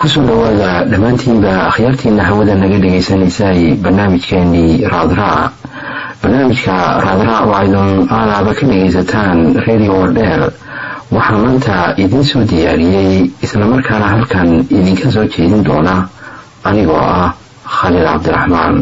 kusoo dhawaada dhammaantiinba akhyaartiina hawada naga dhagaysanaysay barnaamijkeenii raadraac barnaamijka raadraac oo aydun aalaaba ka dhagaysataan radio wardheer waxaa maanta idiin soo diyaariyey islamarkaana halkan idinka soo jeedin doona anigoo ah khaliil cabdiraxmaan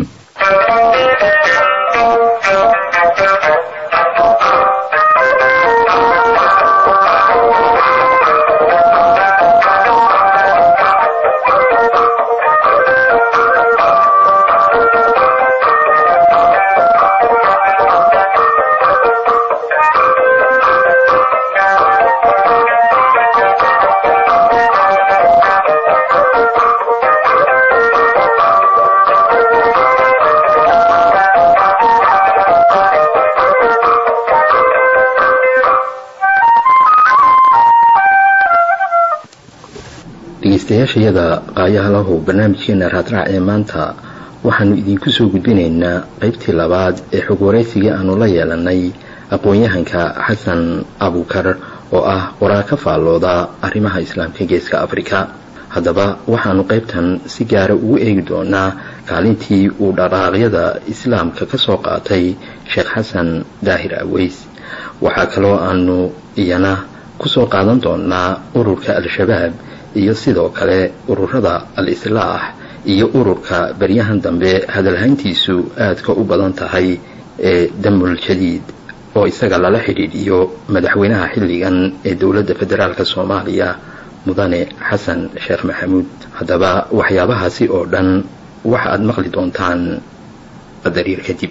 dhegeystayaashayada qaayaha lahu barnaamijkeena raadraac ee maanta waxaanu idinku soo gudbinaynaa qaybtii labaad ee xog waraysigii aanu la yeelanay aqoon-yahanka xasan abukar oo ah qoraal ka faallooda arrimaha islaamka geeska afrika haddaba waxaanu qaybtan si gaara ugu eegi doonaa kaalintii uu dhaqaaqyada islaamka ka soo qaatay sheekh xasan daahir aweys waxaa kaloo aanu iyana kusoo qaadan doonaa ururka al-shabaab iyo sidoo kale ururada al-islaax iyo ururka baryahan dambe hadalhayntiisu aadka u badan tahay ee damul jadiid oo isaga lala xidhiidhiyo madaxweynaha xilligan ee dowladda federaalk soomaaliya mudane xasan sheekh maxamuud haddaba waxyaabahaasi oo dhan waxa aad maqli doontaan qadariir kadib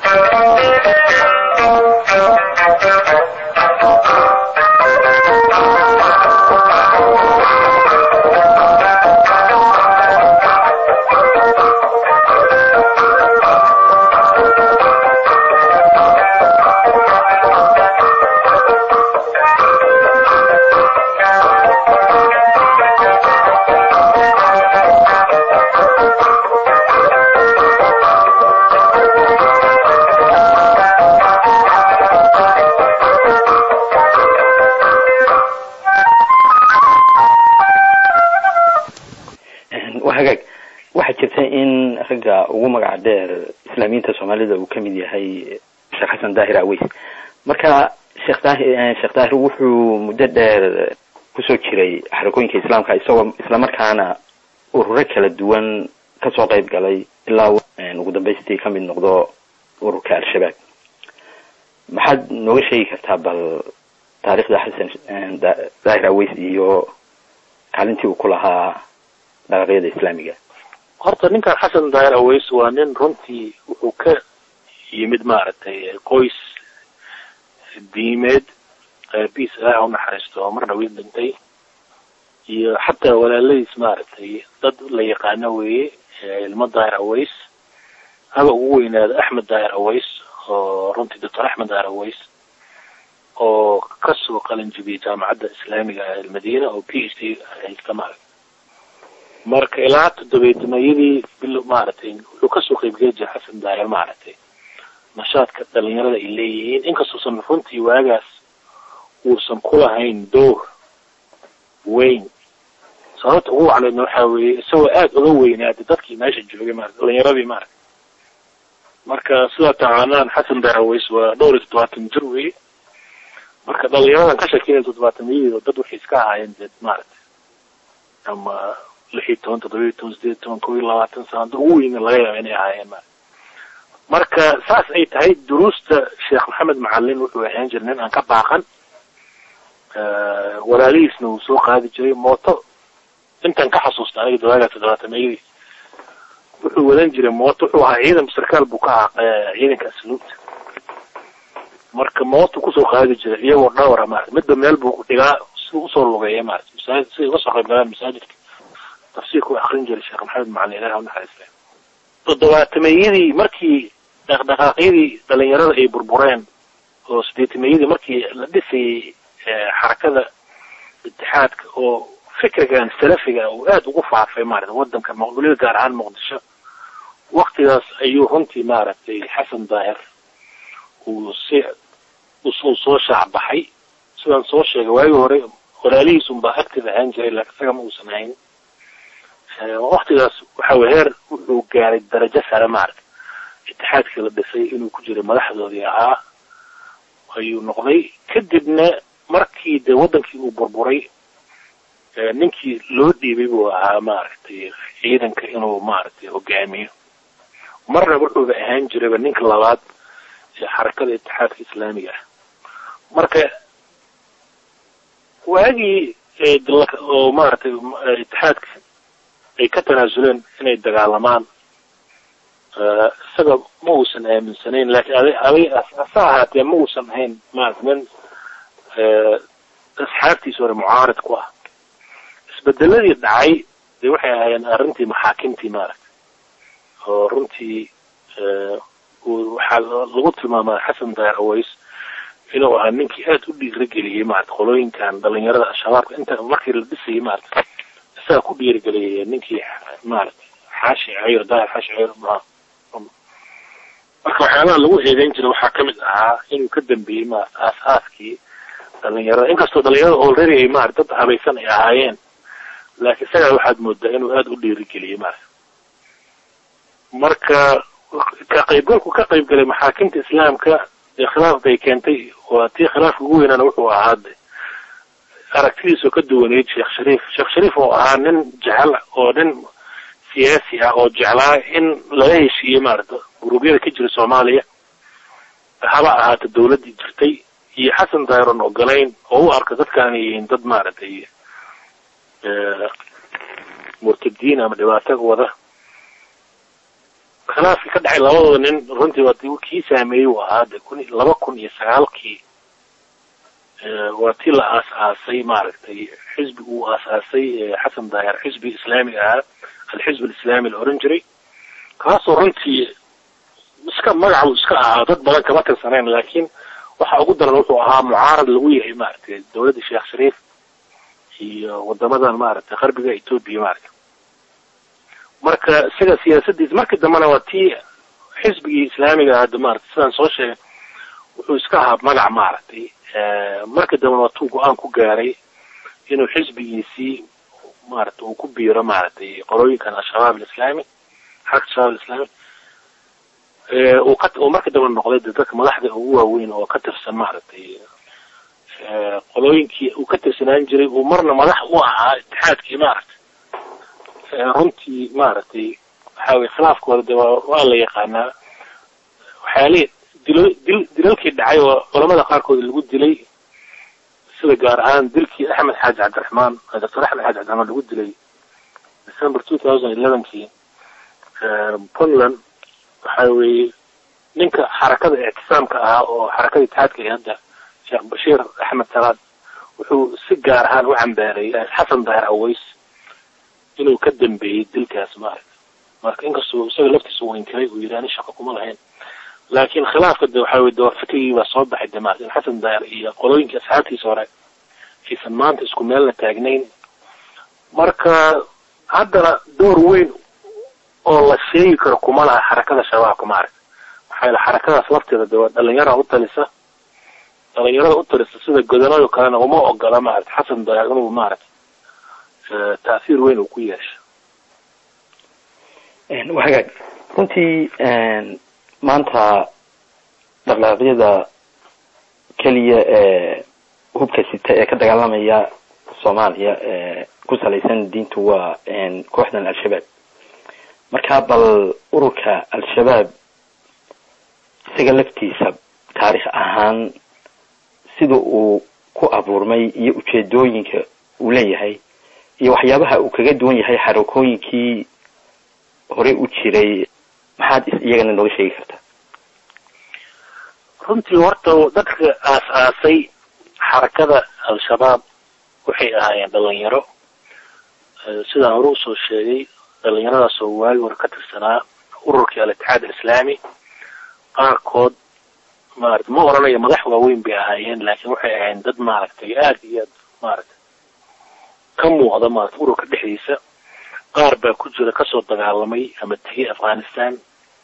waxaa jirta in ragga ugu magaca dheer islaamiyiinta soomaalida uu kamid yahay sheekh xasan daahir aweys marka sheekh daahir sheekh daahir wuxuu muddo dheer kusoo jiray xarakooyinka islaamka isagoo islamarkaana ururo kala duwan kasoo qayb galay ilaa ugu dambaystii kamid noqdo ururka al-shabaab maxaad nooga sheegi kartaa bal taariikhda xasan daahir aweys iyo kaalintii uu ku lahaa dhaqaaqyada islaamiga horta ninkan xasan daahir aweys waa nin runtii wuxuu ka yimid maaragtay qoys diimeed aabiis ilaah unaxariisto oo marna wiil dhintay iyo xataa walaaladiis maaragtay dad la yaqaano weeye ilmo daahir aweys haba ugu weynaado axmed daahir aweys oo runtii doctor axmed daahir aweys oo kasoo qalin jibiyay jaamacadda islaamiga almadiina oo p h d haysta maaragtay marka ilaa toddobeedmayadii bil maaragtay wuxuu kasoo qaybgeli jiray xasan daahir maaragtay nashaadka dhalinyarada ay leeyihiin inkastuusan runtii waagaas uusan kulahayn door weyn sababta ugu wacleedna waxaa weeye isagoo aada uga weynaaday dadkii meesha joogay maarata dhalinyaradii maaragtay marka sidaa taqaanaan xasan daahir aweys waa dhowr iyo toddobaatan jir weye marka dhalinyaradan ka sheekeynaya toddobaatamiyadii dad waxay iska ahaayeen dee maaragtay ama lix iyo toban toddoba iyo toban sideed iyo toban kob iyo labaatan sano da ugu weyna laga yaaba inay ahaayeen ma marka saas ay tahay duruusta sheekh maxamed macalin wuxuu ahaan jira nin aan ka baaqan walaalihiisna uu soo qaadi jiray mooto intaan ka xasuusta aniga dawaaga toddobaatameyadii wuxuu wadan jiray mooto wuxuu ahaa ciidan sarkaal buu ka ahaa ciidanka asluubta marka mootu kusoo qaadi jiray iyagoo dhowra maarata midba meel buu dhigaa si usoo lugeeya maarata masaajid siday uga soo qayb galaan masaajidka tafsiirku akrin jiray sheekh maxamed macalin ilaah unaxariista toddobaatameyadii markii dhaqdhaqaaqyadii dhalinyarada ay burbureen oo sideetameyadii markii la dhisayay xarakada itixaadka oo fikrigan salafiga uu aada ugu faafay maarata wadanka weliba gaar ahaan muqdisho waktigaas ayuu runtii maaragtay xasan daahir uu si uu soo shaacbaxay sidaan soo sheegay waagii hore walaalihiis unbaa active ahaan jiray laakiin isaga ma uusan hayn waktigaas waxa weye heer wuxuu gaaray darajo sare maaragta itixaadkii la dhisay inuu ku jiray madaxdoodii ahaa ayuu noqday kadibna markii dee waddankii uu burburay ninkii loo dhiibay buu ahaa maaragtay ciidanka inuu maaragtay hogaamiyo marna wuxuuba ahaan jirayba ninka labaad ee xarakada itixaadka islaamiga ah marka waagii oo maaragtay itixaadka ay ka tanaasuleen inay dagaalamaan isaga ma uusan aaminsanayn laakiin aday aday ase ahaatee ma uusan ahayn maarata nin asxaabtiisa hore mucaarid ku ah isbedeladii dhacay dee waxay ahaayeen arrintii maxaakimtii maaragta oo runtii waxaa lagu tilmaamaa xasan daahir aways inuu ahaa ninkii aad u dhiirigeliyey maarata qolooyinkan dhalinyarada al-shabaabka inta markii la dhisayay maarata isagaa ku dhiirigeliyay ninkii maarata xaashi cayr daahir xaashi cayr marka waxyaabaha lagu eedeyn jiray waxaa kamid ahaa inuu ka dambeeyey maarata aas-aaskii dhalinyarada inkastoo dhalinyarada already ay maarata dad habaysan ay ahaayeen laakiin isagaa waxaad moodaa inuu aada u dhiirigeliyey maarata marka ka qaybgalku ka qayb galay maxaakimta islaamka ee khilaaf bay keentay waa tii khilaafka ugu weynaana wuxuu ahaa de aragtidiisoo ka duwaneyd sheekh shariif sheekh shariif oo ahaa nin jecel oo nin siyaasi ah oo jeclaa in laga heshiiyey maarata guruubyada ka jira soomaaliya haba ahaata dawladdii jirtay iyo xasan dayron ogolayn oo u arka dadkaan ay yihiin dad maaragtay murtadiin ama dhibaato wada khilaafkii ka dhacay labadooda nin runtii waa kii saameeyey uu ahaa de kun laba kun iyo sagaalkii waa tii la aas-aasay maaragtay xisbi uu aas-aasay xasan daahir xisbi islaami ahaa alxizb alislaami la oran jiray kaasoo runtii iska magacu iska ahaa dad badan kama tirsanayn laakiin waxa ugu daran wuxuu ahaa mucaarad lagu yahay maaragtay dawladda sheekh shariif iyo wadamadan maaragtay qarbiga etoobiya maaragtay marka isaga siyaasadiisa markii dambena waa tii xisbigii islaamiga hadda maarata sidaan soo sheegay wuxuu iska ahaa magac maaragtay markii dambena waa tuu go-aan ku gaaray inuu xisbigiisii maarata uu ku biiro maaragtay qolooyinkan al-shabaab alislaami xarka shabaab alislaami uu ka uu markii dambe noqday de dadka madaxda ugu waaweyn oo ka tirsan maaragtay qolooyinkii uu ka tirsanaan jiray uu marna madax u ahaa itixaadkii maaragtay runtii maaragtay waxaa weye khilaafkooda de waa waa la yaqaanaa waxyaalihi dilo dil dilalkii dhacay oo culamada qaarkood lagu dilay sida gaar ahaan dilkii axmed xaaji cabdiraxmaan doctor axmed xaaji cabdiraxmaan lagu dilay december two thousand elevenkii puntland waxa weeye ninka xarakada ictisaamka ahaa oo xarakada itixaadka ee hadda sheekh bashiir axmed salaad wuxuu si gaar ahaan u cambaareeyay xasan daahir aways inuu ka dambeeyey dilkaas maaragta marka inkastoo isaga laftiisa uu inkiray uu yidhi ani shaqo kuma lahayn laakiin khilaafka de waxa weye de waa fikrigii baa soo baxay de maarata in xasan daahir iyo qolooyinkii asxaabtiisa hore aysan maanta isku meelna taagnayn marka haddana door weyn oo la sheegi karo kuma laha xarakada shabaabka maaragta maxaa yaele xarakadaas lafteeda de waa dhalinyara u talisa dhalinyarada u talisa sida godanado kalena uma ogola maarata xasan daahir inuu maarata taahiir weyn uu ku yeesho hagaag runtii maanta dhaqdhaqaaqyada keliya ee hubka sita ee ka dagaalamaya soomaaliya ee ku salaysan diintu waa kooxdan al-shabaab marka bal ururka al-shabaab isaga laftiisa taarikh ahaan sida uu ku abuurmay iyo ujeedooyinka uu leeyahay iyo waxyaabaha uu kaga duwan yahay xarakooyinkii hore u jiray maxaad iyagana nooga sheegi kartaa runtii horta dadka aas-aasay xarakada al-shabaab waxay ahaayeen dhalinyaro sidaan hore usoo sheegay dhalinyaradaas oo waagi hore ka tirsanaa ururkii al-itixaad alislaami qaarkood maarata ma oranayo madax waaweyn bay ahaayeen laakiin waxay ahaayeen dad maaragtay aada iyo aad maarata ka muuqda maarata ururka dhexdiisa qaar baa ku jira kasoo dagaalamay ama tegay afghanistan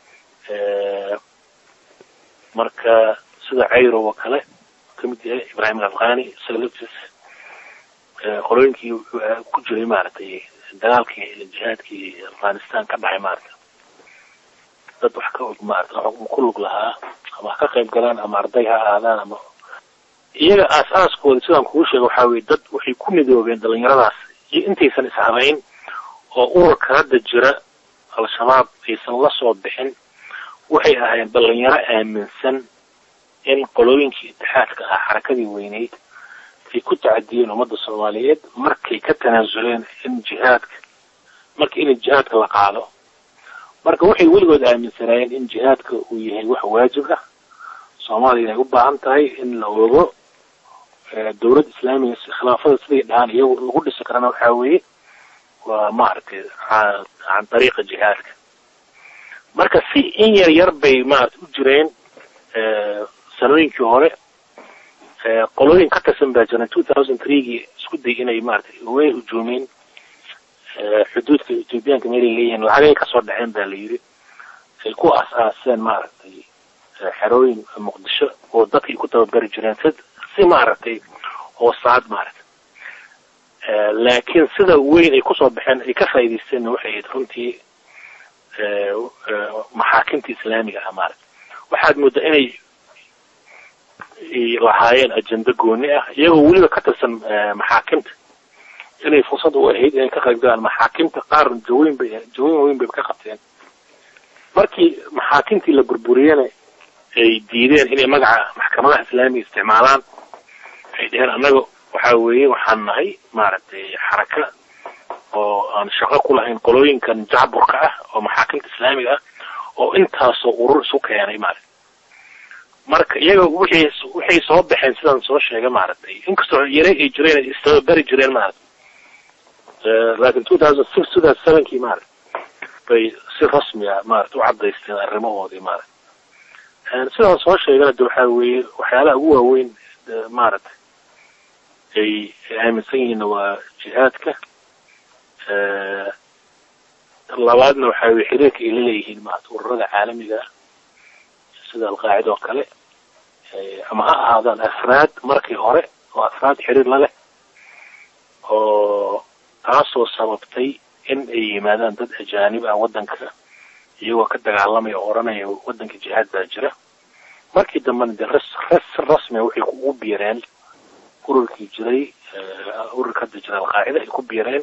marka sida cayro oo kale kamid yahay ibrahim alafghani isaga laftiis qolooyinkii ku jiray maaragtay dagaalkii jihaadkii afghanistan ka dhacay maarata dad wax ka og maarata ku lug lahaa ama ha ka qayb galaan ama arday ha aadaan ama iyaga aas-aaskooda sidaan kugu sheega waxaa weye dad waxay ku midoobeen dhalinyaradaas iyo intaysan ishabayn oo ururka hadda jira al-shabaab aysan la soo bixin waxay ahaayeen dhalinyaro aaminsan in qolooyinkii itixaadka ah xarakadii weyneyd ay ku tacadiyeen ummadda soomaaliyeed markay ka tanaasuleen in jihaadka marka in jihaadka la qaado marka waxay weligood aaminsanaayeen in jihaadka uu yahay wax waajib ah soomaaliya ay u baahan tahay in la ogo dowlad islaamiga khilaafada siday dhahaan iyagu lagu dhisi karana waxaa weeye waa maaragtay can dariiqa jihaadka marka si in yar yar bay maarata u jireen sanooyinkii hore qolooyin ka tirsan baa jiran two thousand threegii isku day inay maaragtay way hujuumeen xuduudka ethoobiyaanka meelay leeyihiin lacagay kasoo dhaceen baa la yidhi ay ku aas-aaseen maaragtay xerooyin muqdisho oo dadkay ku tababari jireen si si maaragtay hoosaad maaragtay laakiin sida weyn ay kusoo baxeen ay ka faa'idaysteenna waxay ahayd runtii maxaakimta islaamiga ah maaragta waxaad moodaa inay lahaayeen ajenda gooni ah iyagoo weliba ka tirsan maxaakimta inay fursad u ahayd inay ka qayb galaan maxaakimta qaar jaweyn bay jaweyn weyn bay ka qabteen markii maxaakimtii la burburiyena ay diideen inay magaca maxkamadaha islaamiga isticmaalaan waxay dheheen annaga waxaa weeye waxaan nahay maaragtay xaraka oo aan shaqo ku lahayn qolooyinkan jacburka ah oo maxaakimta islaamiga ah oo intaasoo urur isu keenay maarata marka iyaga wixii waxay soo baxeen sidaan soo sheegay maaragtay inkastoo yare ay jireen ay istababari jireen maarata laakiin two thousand six two thousand sevenkii maarata bay si rasmi ah maarata u cadaysteen arrimahoodii maarata sidaan soo sheegana de waxaa weeye waxyaalaha ugu waaweyn maarata ay aaminsan yihiinna waa jihaadka labaadna waxaa weye xiriirka ay la leeyihiin maarata ururada caalamiga ah sida alqaacida oo kale ama ha ahaadaan afraad markii hore oo afraad xiriir la leh oo taasoo sababtay in ay yimaadaan dad ajaanib ah waddanka iyagoo ka dagaalamaya oo odhanaya waddanka jihaad baa jira markii dambena de res res rasmia waxay ugu biireen ururkii jiray ururka hadda jira alqaacida ay ku biireen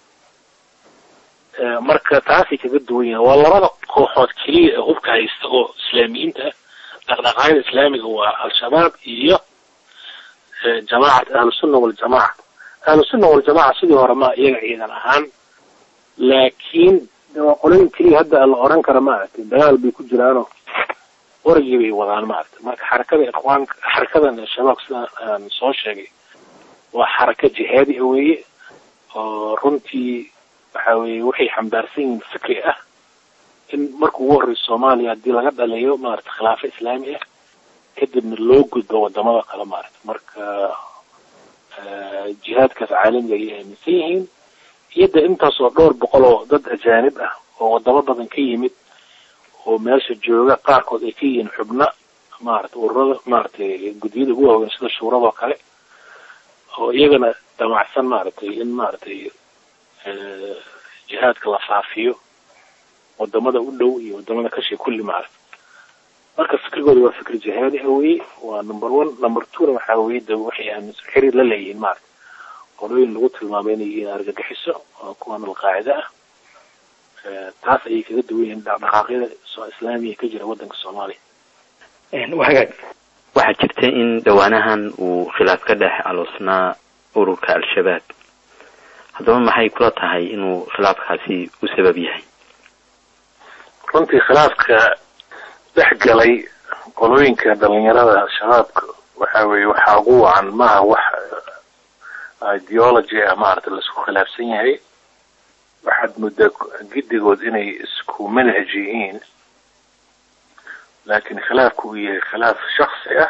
marka taasay kaga duwan yihiin waa labada kooxood keliya ee hubka haysta oo islaamiyiinta ah dhaqdhaqaayada islaamiga waa al-shabaab iyo jamaacat ahlusunna waljamaaca ahlusunna waljamaaca sidii hore ma iyaga ciidan ahaan laakiin waa qolooyin keliya hadda la oran kara maaragtay dagaal bay ku jiraanoo waragii bay wadaan maaragtay marka xarakada ikhwaanka xarakadan al-shabaab sidaan aan soo sheegay waa xaraka jihaadi a weeye oo runtii waxa weeye waxay xambaarsan yihiin fikri ah in marka ugu horreysa soomaaliya haddii laga dhaliyo maarata khilaafo islaami ah kadibna loo gudbo wadamada kale maarata marka jihaadkaas caalamiga ayay aaminsan yihiin iyo de intaasoo dhowr boqol oo dad ajaanib ah oo wadamo badan ka yimid oo meesha jooga qaarkood ay ka yihiin xubno maarata ururada maaratay guddiyada ugu waaweyn sida shuuradoo kale oo iyagana damacsan maaragtay in maaragtay jihaadka la faafiyo wadamada u dhow iyo wadamada kashay kulli maarata marka fikrigooda waa fikri jihaadi ah weye waa number one number twona waxaa weye de waxay aaminsan xiriir la leeyihiin maarata qolooyin lagu tilmaamay inay yihiin argagixiso oo kuwan alqaacida ah taas ayay kaga duwan yihiin dhaqdhaqaaqyada islaamiga ka jira waddanka soomaaliya wagaag waxaa jirta in dhawaanahan uu khilaaf ka dhex aloosnaa ururka al-shabaab haddaba maxay kula tahay inuu khilaafkaasi u sabab yahay runtii khilaafka dhex galay qolooyinka dhalinyarada al-shabaabka waxa weeye waxaa ugu wacan maaha wax ideology ah maarata laisku khilaafsan yahay waxaad muddaa giddigood inay isku manhaj yihiin laakiin khilaafku uu yahay khilaaf shaksi ah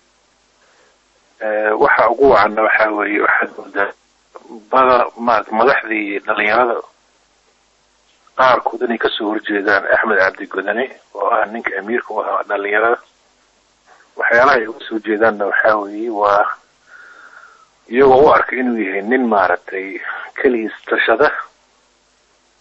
waxa ugu wacanna waxa weeye waxaad moodaa bada maarata madaxdii dhalinyarada qaarkood inay kasoo horjeedaan axmed cabdi godane oo ah ninka amiirka u ahaa dhalinyarada waxyaalaha ay uga soo jeedaanna waxaa weeye waa iyagoo u arka inuu yahay nin maaragtay keligiis tashada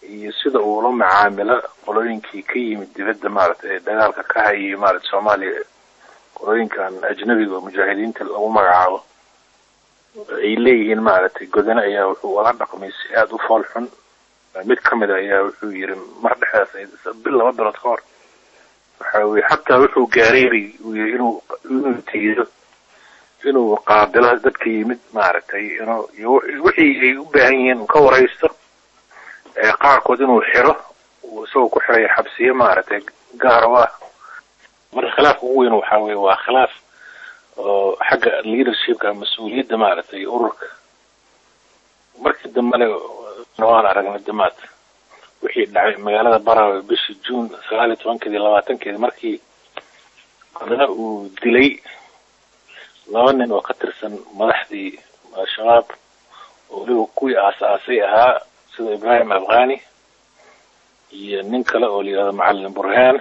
iyo sida uu la macaamilo qolooyinkii ka yimid dibadda maaragtay ee dagaalka ka hayay maaragtay soomaaliya qolooyinkan ajnabiga oo mujaahidiinta lagu magacaabo ay leeyihiin maaragtay godane ayaa wuxuu ula dhaqmay si aada u fool xun mid ka mid a ayaa wuxuu yiri mar dhexdaas bil laba bilood ka hor waxa weye xataa wuxuu gaareeray uu yiri inuu inuu tiido inuu qaabilo dadka yimid maaragtay inuu iyo wixii ay u baahan yihiin ka waraysto qaarkood inuu xiro uu isagoo ku xiraya xabsiyo maaragtay gaar u ah marka khilaafka ugu weyn waxa weye waa khilaaf oo xagga leadershipka mas-uuliyadda maaragtay ururka markii dambena waan aragnay damaad wixii dhacay magaalada barawe bishii june sagaal iyo tobankeedi labaatankeedi markii adana uu dilay laba nin oo ka tirsan madaxdii al-shabaab oo weliba kuwii aas-aasay ahaa sida ibrahim afghani iyo nin kale oo la yihahdo macalin burhaan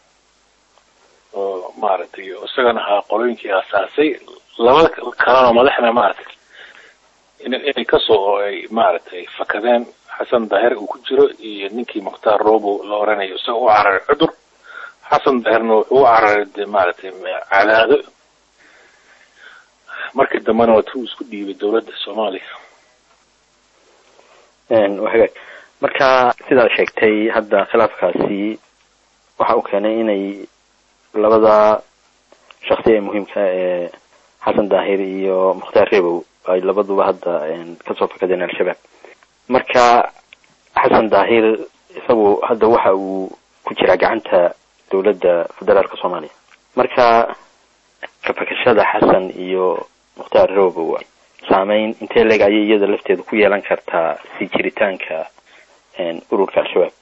oo maaragtay isagana ahaa qolooyinkii aasaasay labada kalena madaxna maaragtay inay kasoo oo ay maaragtay fakadeen xasan daahir uu ku jiro iyo ninkii mukhtaar robo la oranayo isaga u cararay cudur xasan daahirna wuxuu u cararay de maaragtay cadaado markii dambena waa tuu isku dhiibay dowladda soomaaliya hagaag marka sidaad sheegtay hadda khilaafkaasi waxa uu keenay inay labada shaksi ee muhiimka ee xasan daahir iyo mukhtaar rebow ay labaduba hadda kasoo fakadeen al-shabaab marka xasan daahir isagu hadda waxa uu ku jiraa gacanta dowladda federaalka soomaaliya marka kafakashada xasan iyo mukhtaar rebow saameyn intee leeg ayay iyada lafteeda ku yeelan kartaa si jiritaanka ururka al-shabaab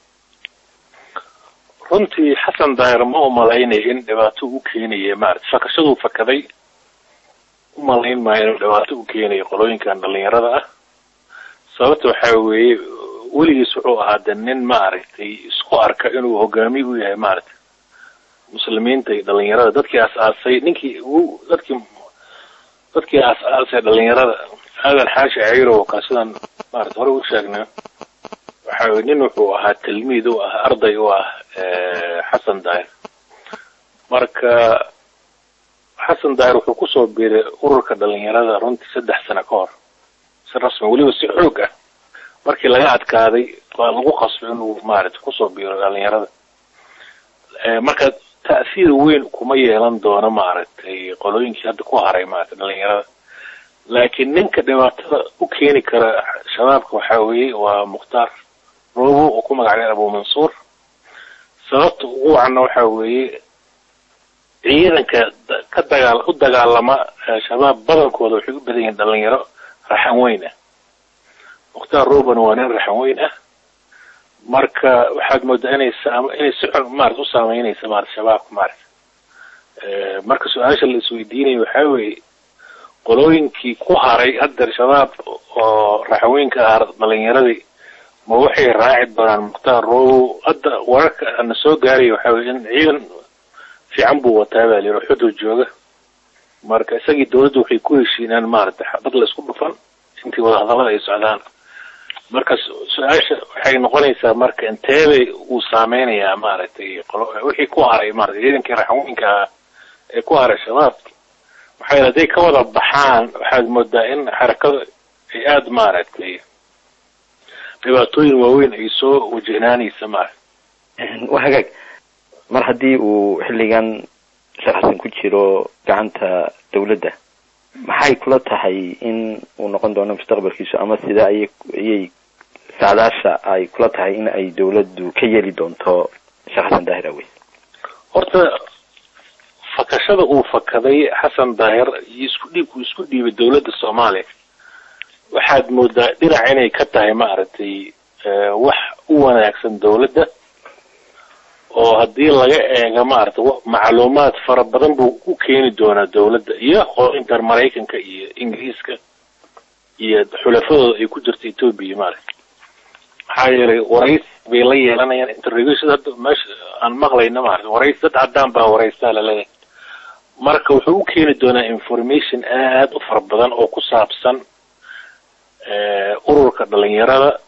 runtii xasan daahir ma umalaynayo in dhibaato u keenaya maarata fakashaduu fakaday umalayn maayo inuu dhibaato u keenayo qolooyinkan dhalinyarada ah sababta waxaa weeye weligiis wuxuu ahaa de nin maaragtay isku arka inuu hogaamiy u yahay maaragtay muslimiinta iyo dhalinyarada dadkii aas-aasay ninkii u dadkii dadkii aas-aasay dhalinyarada aadan xaashi cayro kaa sidaan maarata hore u sheegnay waxa weye nin wuxuu ahaa tilmiid u ah arday u ah xasan daahir marka xasan daahir wuxuu kusoo biiray ururka dhalinyarada runtii saddex sano ka hor si rasmi weliba si xoog ah markii laga adkaaday waa lagu qasbay inuu maaragtay kusoo biiro dhalinyarada marka ta'siir weyn kuma yeelan doono maaragtay qolooyinkii hadda ku haray maaragtay dhalinyarada laakiin ninka dhibaatada u keeni kara shabaabka waxaa weeye waa mukhtaar robo oo ku magacday abu mansuur sababta ugu wacanna waxaa weeye ciidanka ka dagaal u dagaalama shabaab badankooda waxay u badan yihiin dhalinyaro raxan weyn ah mukhtaar robona waa nin raxan weyn ah marka waxaad moodaa inay saam inay si xun maarata u saameynaysa maarata shabaabka maarata marka su-aasha la isweydiinaya waxaa weeye qolooyinkii ku haray hadda shabaab oo raxaweynka ah dhalinyaradii ma waxay raaci doonaan mukhtaar robo hadda wararka ana soo gaaraya waxaa weye in ciidan fiican buu wataa baa layidhi xudur jooga marka isagii dowladda waxay ku heshiinaan maaragtay xabad la isku dhufan intii wadahadallada ay socdaan marka su-aasha waxay noqonaysaa marka inteebay uu saameynayaa maaragtay wixii ku haray maarata ciidankii raxweynka ah ee ku haray shabaab maxaa yeele hadday ka wada baxaan waxaad moodaa in xarakada ay aada maaragtay dhibaatooyin waaweyn ay soo wajahnaanaysa maarata wa hagaag mar haddii uu xilligan sharaxsan ku jiro gacanta dawladda maxay kula tahay in uu noqon doono mustaqbalkiisu ama sida ay ayay saadaasha ay kula tahay in ay dawladdu ka yeeli doonto sheekh xasan daahir aweys horta fakashada uu fakaday xasan daahir iyo isku dhiibku isku dhiibay dawladda soomaaliya waxaad moodaa dhinac inay ka tahay maaragtay wax u wanaagsan dawladda oo haddii laga eego maarata macluumaad fara badan buu u keeni doonaa dawladda iyo qoorinkan maraykanka iyo ingiriiska iyo xulafadooda ay ku jirta etoobiya maarata maxaa yeelay waraysi bay la yeelanayaan interrogation hadda meesha aan maqlayna maarata waraysi dad caddaan baa waraystaa laleeyahay marka wuxuu u keeni doonaa information aad u fara badan oo ku saabsan ururka dhalinyarada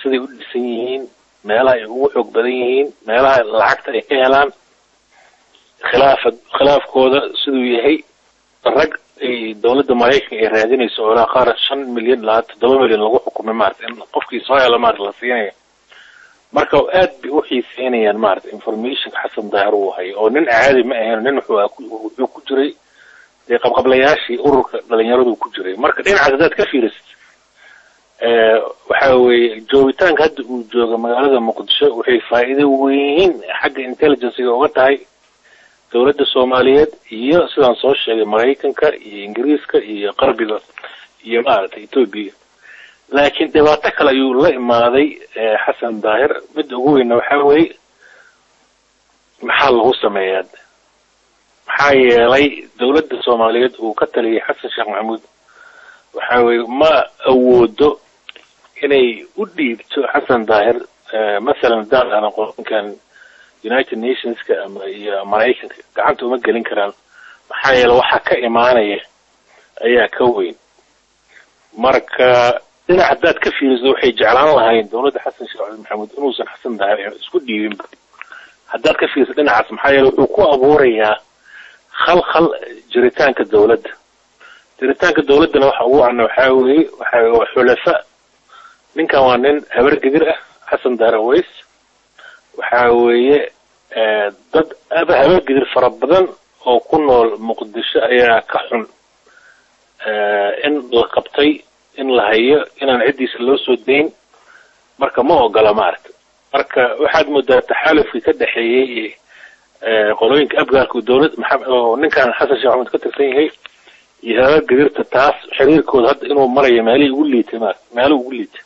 siday u dhisan yihiin meelaha ay ugu xoog badan yihiin meelaha lacagta ay ka helaan khilaafa khilaafkooda siduu yahay rag ay dawladda maraykanka ay raadinayso oo ilaa qaar shan milyan ilaa toddoba milyan lagu xukumay maarata in qofkii soo helo maarata la siinayo marka aad bay u xiiseynayaan maarata informationka xasan daahir uu hayo oo nin caadi ma ahayn nin wuxuu ku jiray dee qabqablayaashii ururka dhalinyaradu ku jiray marka dhinacaas haddaad ka fiirisid waxa weeye joogitaanka hadda uu jooga magaalada muqdisho waxay faa'iido weyn xagga intelligencega uga tahay dawladda soomaaliyeed iyo sidaan soo sheegay maraykanka iyo ingiriiska iyo qarbiga iyo maaragtay etoobiya laakiin dhibaato kale ayuu la imaaday xasan daahir midda ugu weynna waxaa weeye maxaa lagu sameeyaa maxaa yeelay dawladda soomaaliyeed uu ka taliyay xasan sheekh maxamuud waxa weeye ma awoodo inay u dhiibto xasan daahir masalan haddaan dhahno qorankan united nationska ama iyo maraykanka gacanta uma gelin karaan maxaa yeele waxaa ka imaanaya ayaa ka weyn marka dhinac haddaad ka fiiriso waxay jeclaan lahayn dawladda xasan sheekh maxamuud inuusan xasan daahir isku dhiibin haddaad ka fiiriso dhinacaas maxaa yeele wuxuu ku abuurayaa khalkhal jiritaanka dawladda jiritaanka dawladdana waxa ugu cana waxaa weeye waxa waa xulafa ninkan waa nin habar gedir ah xasan daahir aways waxa weeye dad aba habar gedir fara badan oo ku nool muqdisho ayaa ka xun in la qabtay in la hayo inaan ciddiisa loo soo dayn marka ma ogola maaragta marka waxaad moodaa taxaalufkii ka dhexeeyey qolooyinka afgaarku dawlad maxamed oo ninkan xasan sheekh maxamed ka tirsan yahay iyo habar gedirta taas xiriirkooda hadda inuu marayo meelihii ugu liitay maarata meelo ugu liitay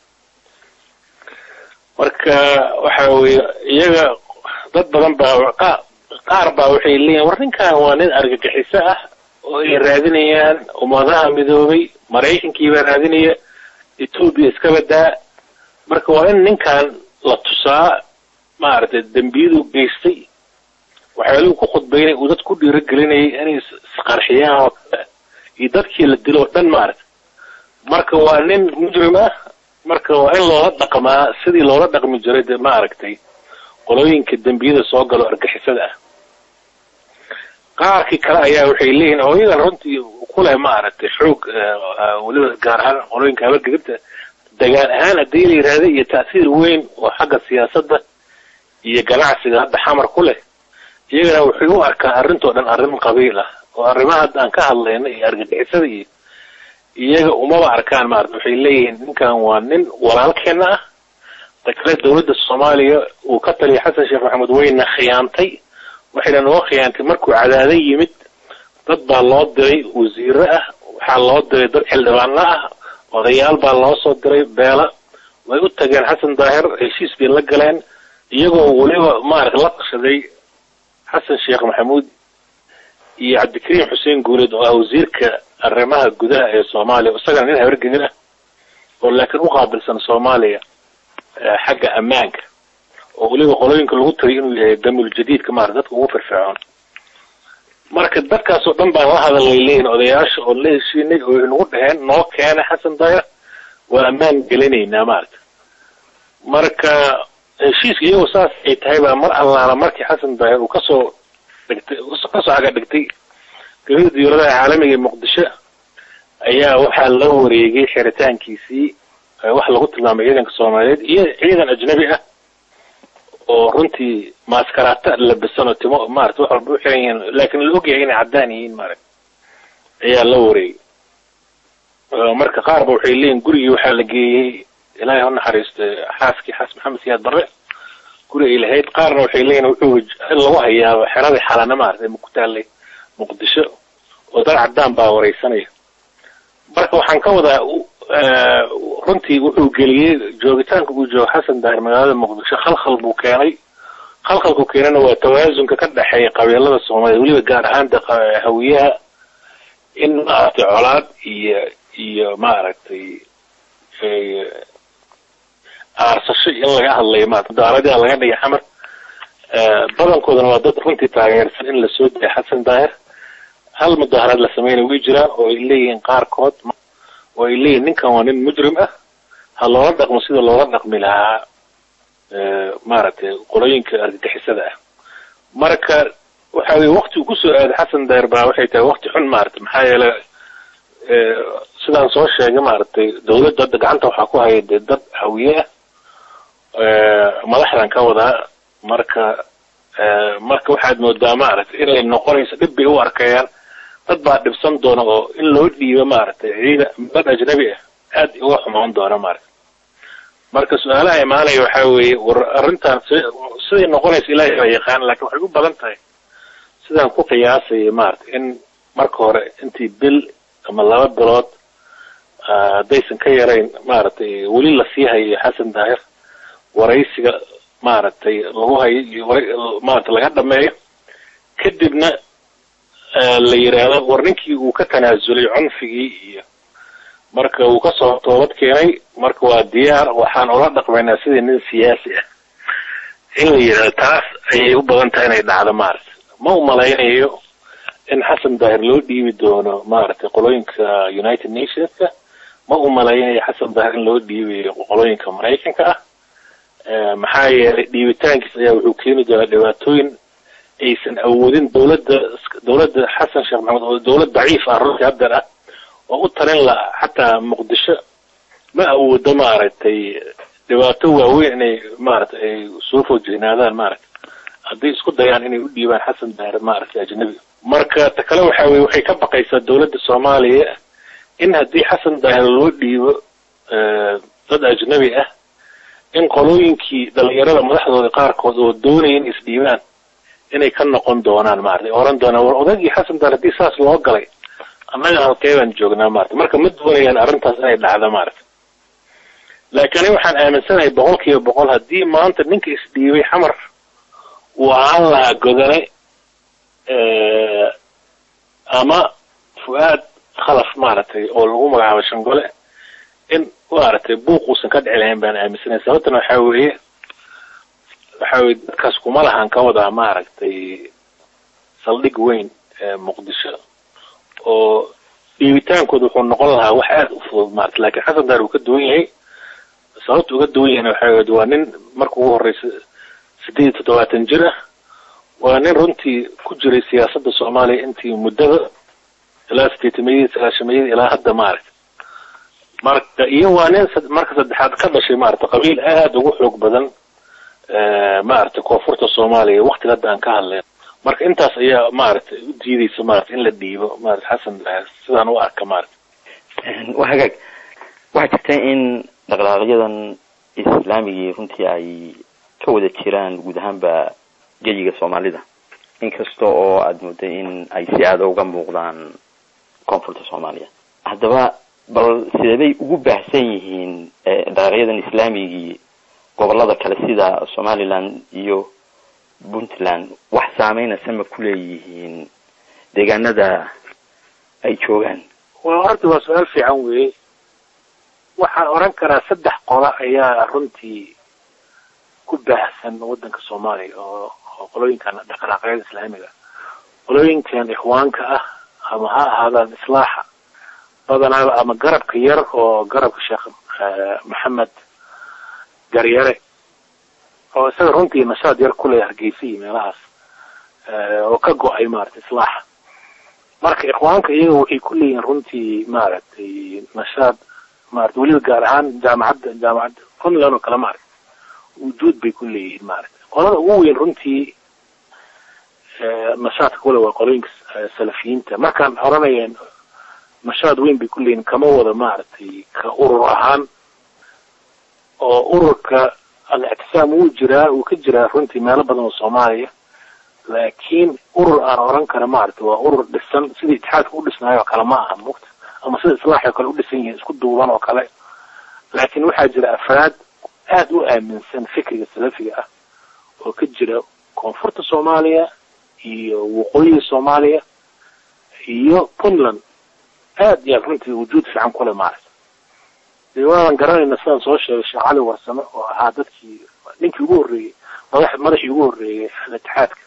marka waxa weeye iyaga dad badan baa qaar baa waxay leeyihin war ninkan waa nin argagixiso ah oo ay raadinayaan ummadaha midoobay maraykankii baa raadinaya etoobiya iska badaa marka waa in ninkan la tusaa maaragtay dembiyadu geystay waxyaaluhu ku khudbaynay uu dad ku dhiiragelinayay inay isqarxiyaan oo kale iyo dadkii la dilo oo dhan maaragta marka waa nin mujrim ah marka waa in loola dhaqmaa sidii loola dhaqmi jiray de maaragtay qolooyinka dembiyada soo galo argixisada ah qaarkii kale ayaa waxay leeyihin oo iyagan runtii kuleh maaragtay xoog weliba gaar ahaan qolooyinka habargegirta degaan ahaan haddii la yidhaahda iyo ta'siir weyn oo xagga siyaasadda iyo ganacsiga hadda xamar ku leh iyagana waxay u arkaan arrintoo dhan arrin qabiil ah oo arrimaha hadda aan ka hadlayna iyo argagixisada iyo iyaga umaba arkaan maarata waxay leeyihiin ninkan waa nin walaalkeena ah ta kale dawladda soomaaliya uu ka taliya xasan sheekh maxamed wayna khiyaantay waxayna noo khiyaantay markuu cadaado yimid dad baa loo diray wasiiro ah waxaa loo diray dad xildhibaano ah odayaal baa loo soo diray beela way u tageen xasan daahir heshiis bay la galeen iyagoo weliba maarata la tashaday xasan sheekh maxamuud iyo cabdikariim xuseen guuleed oo ah wasiirka arrimaha gudaha ee soomaaliya isagana nin habargedin ah oo laakiin u qaabilsan soomaaliya xagga ammaanka oo weliba qolooyinka lagu tariy inuu yahay damul jadiidka maarata dadka ugu firfircoon marka dadkaasoo dhan baan la hadalay leeyihin odayaasha oo la heshiinay oo nagu dhaheen noo keena xasan daahir waa ammaan gelinaynaa maarata marka heshiiska iyagoo saas ay tahay baa mar allaala markii xasan daahir uu kasoo dhigtay kasoo aga dhigtay gabada diyuuradaha caalamiga ee muqdisho ayaa waxaa la wareegay xiritaankiisii wax lagu tilmaamay ciidanka soomaaliyeed iyo ciidan ajnabi ah oo runtii maaskaraata labisan oo timo maarata wax walba u xiran yihiin laakiin la ogyahay inay caddaan yihiin maarata ayaa la wareegay marka qaarba waxay leeyihin gurigii waxaa la geeyey ilaahay ha naxariisto xaaskii xaas maxamed siyaad barre guri ay lahayd qaarna waxay leeyihin wuxuu in lagu hayaaba xeradii xalana maarata ku taallay muqdisho oo dad caddaan baa wareysanaya marka waxaan ka wadaa runtii wuxuu geliyey joogitaanka uu joogo xasan daahir magaalada muqdisho khalkhal buu keenay khalkhalku keenana waa tawaasunka ka dhexeeya qabiilada soomaaliya weliba gaar ahaan hawiyaha in maaragtay colaad iyo iyo maaragtay aarsasho in laga hadlayo maarata mudaaradaa laga dhigay xamar badankoodana waa dad runtii taageersan in lasoo daya xasan daahir hal mudaaharaad la sameynaya way jiraan oo ay leeyihiin qaarkood oo ay leeyihin ninkan waa nin mujrim ah ha loola dhaqmo sida loola dhaqmi lahaa maaragtay qolooyinka argagixisada ah marka waxa weye waktigu kusoo aaday xasan dayr baa waxay tahay wakti xun maaragtay maxaa yeelay sidaan soo sheegay maaragtay dawladda hadda gacanta waxaa ku haya dee dad hawiye ah madaxdan ka wadaa marka marka waxaad moodaa maaragtay inay noqonayso dhib bay u arkayaan dad baa dhibsan doona oo in loo dhiibo maaragtay ciida dad ajnabi ah aad uga xumaan doona maaragtay marka su-aalaha imaanaya waxaa weeye war arrintan siday noqonaysa ilaahay baa yaqaan laakiin waxay u badan tahay sidaan ku qiyaasaya maaragtay in marka hore intii bil ama laba bilood haddaysan ka yarayn maaragtay weli lasii hayo xasan daahir waraysiga maaragtay lagu hayo maaragtay laga dhameeyo kadibna la yidhaahdo war ninkii uu ka tanaasulay cunfigii iyo marka uu kasoo toobad keenay marka waa diyaar waxaan ula dhaqmaynaa sidii nin siyaasi ah in la yidhahdo taas ayay u badan tahay inay dhacdo maaragtay ma u malaynayo in xasan daahir loo dhiibi doono maaragtay qolooyinka united nationska ma u malaynayo xasan daahir in loo dhiibayo qolooyinka maraykanka ah maxaa yeelay dhiibitaankiis ayaa wuxuu keeni doonaa dhibaatooyin aysan awoodin dawladda dawladda xasan sheekh maxamed oo dawlad daciif ah runtii haddeer ah oo u talin la xataa muqdisho ma awoodo maaragtay dhibaato waaweyn inay maaragtay ay soo foojignaadaan maaragtay hadday isku dayaan inay u dhiibaan xasan daahir maaragtay ajnabi marka ta kale waxa weye waxay ka baqaysaa dawladda soomaaliya in haddii xasan daahir loo dhiibo dad ajnabi ah in qolooyinkii dhalinyarada madaxdooda qaarkood oo doonaya in isdhiibaan inay ka noqon doonaan maaragtay oran doonaan war odagii xasan daahir haddii saas loo galay annaga halkee baan joognaa maaragtay marka ma doonayaan arrintaas inay dhacdo maaragtay laakiin ani waxaan aaminsanahay boqol kiiba boqol haddii maanta ninka isdhiibay xamar uu ahaan lahaa godane ama fu-aad khalaf maaragtay oo lagu magacaabo shangole in maaragtay buuq uusan ka dhici lahayn baan aaminsanahay sababtana waxaa weeye waxaa weye dadkaas kuma lahan ka wadaa maaragtay saldhig weyn muqdisho oo dhiibitaankooda wuxuu noqon lahaa wax aada u fudud maarata lakiin xasan daar uu ka duwan yahay sababta uga duwan yahayna waxaa weye waa nin marka ugu horeysa sideed iyo toddobaatan jir ah waa nin runtii ku jiray siyaasadda soomaaliya intii muddada ilaa sideetamayadii sagaashamayadii ilaa hadda maaragta marka iyo waa nin marka saddexaad ka dhashay maarata qabiil aada ugu xoog badan maaragtay koonfurta soomaaliya waktiga hadda aan ka hadlayn marka intaas ayaa maaragtay u diideysa maarata in la dhiibo maarata xasan sidaan u arka maarata waa hagaag waxaa jirta in dhaqdhaqaaqyadan islaamigii runtii ay ka wada jiraan guud ahaanba geyiga soomaalida inkasta oo aada mooday in ay si aada uga muuqdaan koonfurta soomaaliya haddaba bal sideebay ugu baahsan yihiin dhaqaaqyadan islaamigii gobolada kale sida somaliland iyo puntland wax saameynaysa ma ku leeyihiin deegaanada ay joogaan waa horta waa su-aal fiican weeye waxaan oran karaa saddex qola ayaa runtii ku baahsan waddanka soomaaliya oo oo qolooyinkan dhaqdhaqaaqyada islaamiga qolooyinkan ikhwaanka ah ama ha ahaadaan islaaxa badanaaba ama garabka yar oo garabka sheekh maxamed garyare oo isaga runtii nashaad yar kuleh hargeysa iyo meelahaas oo ka go-ay maaragtay islaaxa marka ikhwaanka iyaga waxay ku leeyihiin runtii maaragtay nashaad maarata weliba gaar ahaan jaamacadda jaamacadda puntland oo kale maaragta wujuud bay ku leeyihiin maaragta qolada ugu weyn runtii nashaadka kule waa qolooyinka salafiyiinta markaan oranaya nashaad weyn bay ku leeyihiin kama wada maaragtay ka urur ahaan oo ururka al-ictisaam wuu jiraa wuu ka jiraa runtii meelo badan oo soomaaliya laakiin urur aan oran kara maaragta waa urur dhisan sidii itixaadka u dhisnaayo oo kale ma aha mugta ama sida islaaxi oo kale u dhisan yihiin isku duuban oo kale laakiin waxaa jira afraad aada u aaminsan fikriga salafiga ah oo ka jira koonfurta soomaaliya iyo waqooyiga soomaaliya iyo puntland aad yaa runtii wujuud fiican kule maaragta dee waanan garanayna sidaan soo sheegay sheekh cali warsame oo ahaa dadkii ninkii ugu horreeyey madax madaxii ugu horreeyey al-itixaadka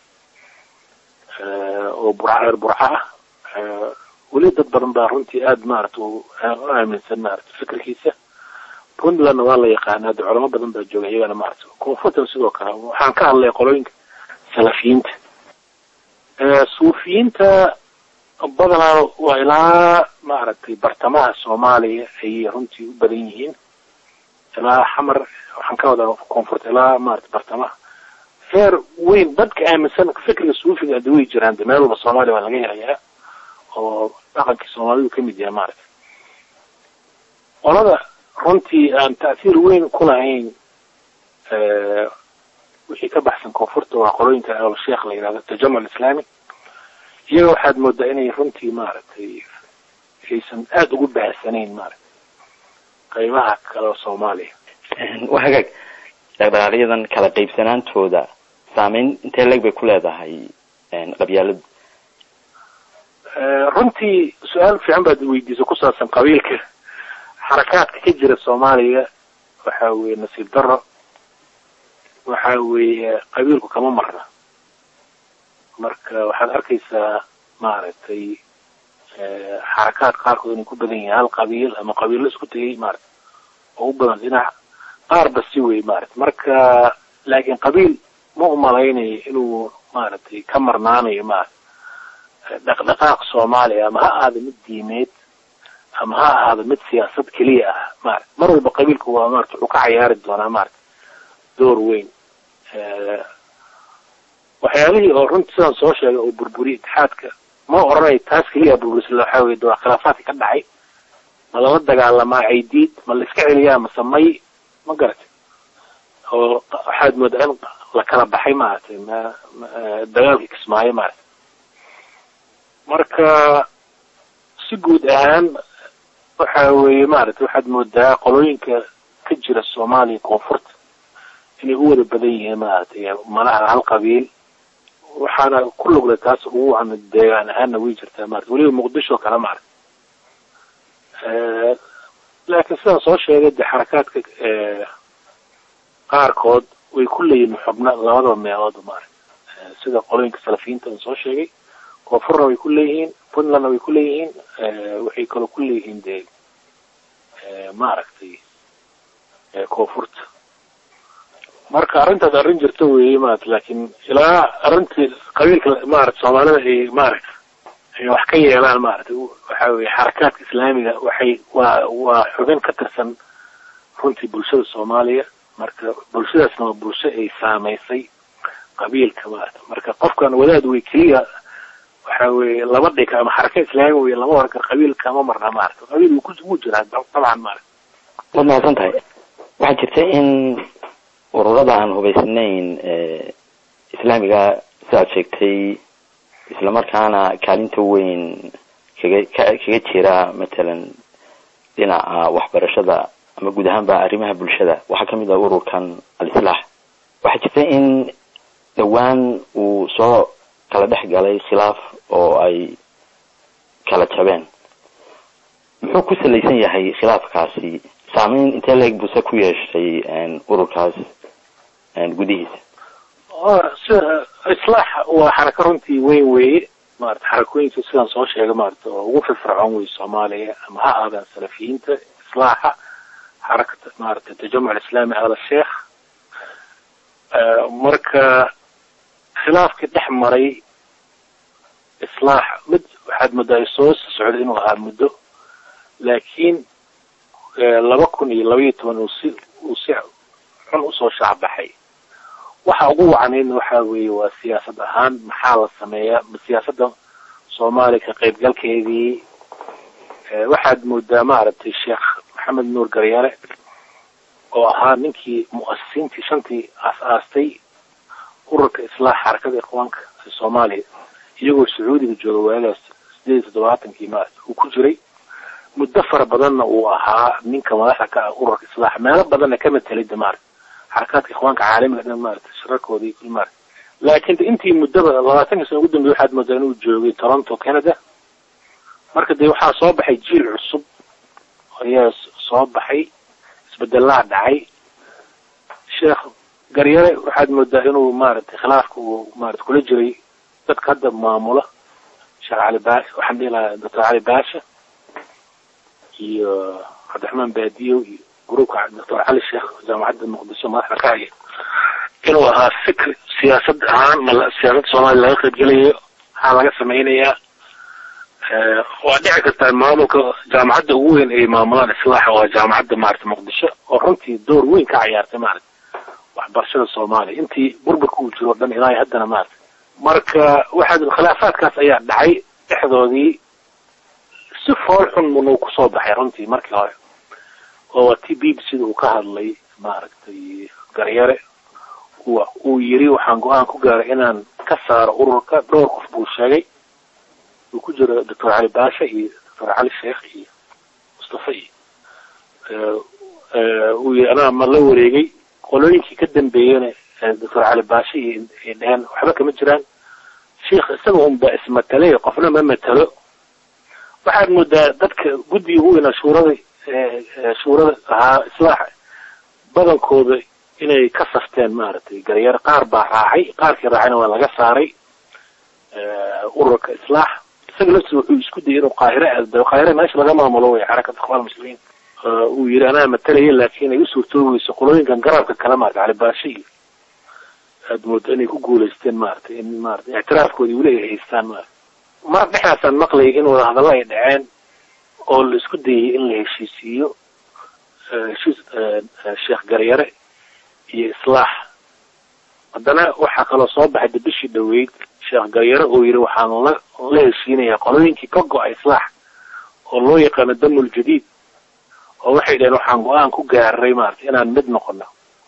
oo burca reer burca ah weli dad badan baa runtii aada maarata u aaminsan maarata fikirkiisa puntlandna waa la yaqaanaa de culamo badan baa jooga iyagana maarata koonfurtan sidoo kale waxaan ka hadlay qolooyinka salafiyiinta suufiyiinta badanaa waa ilaa maaragtay bartamaha soomaaliya ayay runtii u badan yihiin ilaa xamar waxaan ka wadaa koonfurta ilaa maarata bartamaha heer weyn dadka aaminsan fikriga suufiga ada way jiraan de meel walba soomaaliya waa laga helayaa oo dhaqankii soomaalidu kamid yahay maarata qolada runtii aan ta'hiir weyn ku lahayn wixii ka baxsan koonfurta waa qolooyinka alsheekh la yidhahdo tajamuc islaami iyaga waxaad moodaa inay runtii maaragtay aysan aada ugu baahsanayn maarata qaybaha kale oo soomaaliya waa hagaag dhaqdhaqaaqyadan kala qaybsanaantooda saameyn intee leeg bay ku leedahay qabyaaladu runtii su-aal fiican baad weydiisa ku saabsan qabiilka xarakaadka ka jira soomaaliya waxa weeye nasiib daro waxa weeye qabiilku kama marna marka waxaad arkaysaa maaragtay xarakaad qaarkood inay ku badan yihiin hal qabiil ama qabiillo isku tegay maarata oo u badan dhinac qaarba si wey maarata marka laakiin qabiil ma umalaynayo inuu maaragtay ka marnaanayo maarata dhaqdhaqaaq soomaaliya ama ha ahaado mid diimeed ama ha ahaado mid siyaasad keliya ah maarata mar walba qabiilku waa maarata wuxuu ka cayaari doonaa maarata door weyn waxyaalihii oo runtii sidaan soo sheegay oo burburiya itixaadka ma oranayo taas keliya burburisla waxaa weye waa khilaafaadka ka dhacay ma lala dagaalamaa caydiid ma la iska celiyaa mase may ma garatay oo waxaad moodaa in la kala baxay maaragtay ma dagaalkii kismaayo maarata marka si guud ahaan waxa weeye maaragtay waxaad moodaa qolooyinka ka jira soomaaliya koonfurta inay u wada badan yihiin maaragtay malaha hal qabiil waxaana ku lugle taas ugu ama deegaan ahaanna way jirtaa maarata weliba muqdisho kale maarata laakiin sidaan soo sheegay de xarakaadka qaarkood way ku leeyihin xubno labadaba meelood maarata sida qolooyinka salafiyiinta aan soo sheegay koonfurna way ku leeyihiin puntlandna way ku leeyihiin waxay kaloo ku leeyihiin de maaragtay koonfurta marka arrintaas arrin jirta weeye maarata laakiin ilaa arrintii qabiilka maarata soomaalida ay maarata ay wax ka yeelaan maarata waxa weye xarakaadka islaamiga waxay waa waa xubin ka tirsan runtii bulshada soomaaliya marka bulshadaasna waa bulsho ay saamaysay qabiilka maarata marka qofkan wadaad wey keliya waxa weye laba dhika ama xaraka islaami wey lama oran karo qabiilka ma marna maarata qabiil wuu ku wuu jiraa dabcan maarata waad mahadsan tahay waxaa jirta in ururada aan hubaysnayn islaamiga sidaad sheegtay islamarkaana kaalinta weyn kaga kaga jira matalan dhinaca waxbarashada ama guud ahaanba arrimaha bulshada waxaa kamid ah ururkan al-islaax waxaa jirta in dhowaan uu soo kala dhex galay khilaaf oo ay kala jabeen muxuu ku salaysan yahay khilaafkaasi saameyn intee leeg buse ku yeeshay ururkaas gudihiisa sida islaax waa xarako runtii weyn weeye maarata xarakooyinka sidaan soo sheegay maarata oo ugu firfircoon wey soomaaliya ama ha aadaan salafiyiinta islaaxa xarakata maarata tajamuc alislaami ala sheekh marka khilaafkii dhex maray islaax mid waxaad moodaa ay soo socday inuu ahaa muddo laakiin laba kun iyo laba iyo toban uu si uu si xun usoo shaacbaxay waxa ugu wacnaydna waxa weeye waa siyaasad ahaan maxaa la sameeyaa siyaasadda soomaaliya ka qaybgalkeedii waxaad moodaa maaragtay sheekh maxamed nuur garyare oo ahaa ninkii mu'asisiintii shantii aas-aastay ururka islaax xarakada ikhwaanka ee soomaaliya iyagoo sacuudiga jooga waagaas sideed iyo toddobaatankii maarata uu ku jiray muddo fara badanna uu ahaa ninka madaxda ka ah ururka islaax meelo badanna ka matelida maarata xarakaadka ikhwaanka caalamiga dhan maarata shirarkooda iyo kul maarata laakiin intii muddaba labaatankii sano ugu dambey waxaad moodaa inuu joogay toronto canada marka dee waxaa soo baxay jiil cusub ayaa soo baxay isbedelaa dhacay sheekh garyare waxaad moodaa inuu maaragtay khilaafka uu maarata kula jiray dadka hadda maamula sheekh cali baasha waxaan dhihi lahaa doctor cali baasha iyo cabdiraxmaan baadiyo iyo gruubka doctor cali sheekh jaamacadda muqdisho madaxda ka haya inuu ahaa fikr siyaasad ahaan ma siyaasadda soomaaliya laga qaybgelayo maxaa laga samaynayaa waa dhici kartaa maamulka jaamacadda ugu weyn ay maamulaan islaaxa waa jaamacadda maarata muqdisho oo runtii door weyn ka ciyaartay maarata waxbarashada soomaaliya intii burburka uu jiro o dhan ilaa haddana maarata marka waxaa khilaafaadkaas ayaa dhacay dhexdoodii si fool xun munuu kusoo baxay runtii markii hore oo waa t b b sida uu ka hadlay maaragtay garyare uu yiri waxaan go-aan ku gaaray inaan ka saaro ururka dhowr qof buu sheegay uu ku jiro doctor cali baasha iyo doctor cali sheekh iyo mustafa iyo uu yiri anaa ma la wareegay qolooyinkii ka dambeeyena doctor cali baasha iyo ay dheheen waxba kama jiraan sheikh isaga unba ismatalay qofna ma matalo waxaad moodaa dadka guddiga ugu weynaa shuurada shuurada ahaa islaaxa badankooda inay ka safteen maaragtay garyar qaar baa raacay qaarkii raacayna waa laga saaray ururka islaax isaga laftiisa wuxuu isku dayay inuu qaahire aado qaahire meesha laga maamulo way xarakat ikhwaan muslimiin uu yidhi anaa matalaya laakiin ay u suurtoogeyso qolooyinkan garabka kale maarata calibaashe iyo aad moodo inay ku guulaysteen maaragtay in maarata ictiraafkoodii weli ay haystaan maarata mar dhexdaasaan maqlayay in wadahadallo ay dhaceen oo la isku dayay in la heshiisiiyo heshiis sheekh garyare iyo islaax haddana waxaa kaloo soo baxay de bishii dhaweyd sheekh garyare oo yidhi waxaan la la heshiinayaa qolooyinkii ka go-a islaax oo loo yaqaano damul jadiid oo waxay dhaheen waxaan go-aan ku gaaray maarata inaan mid noqono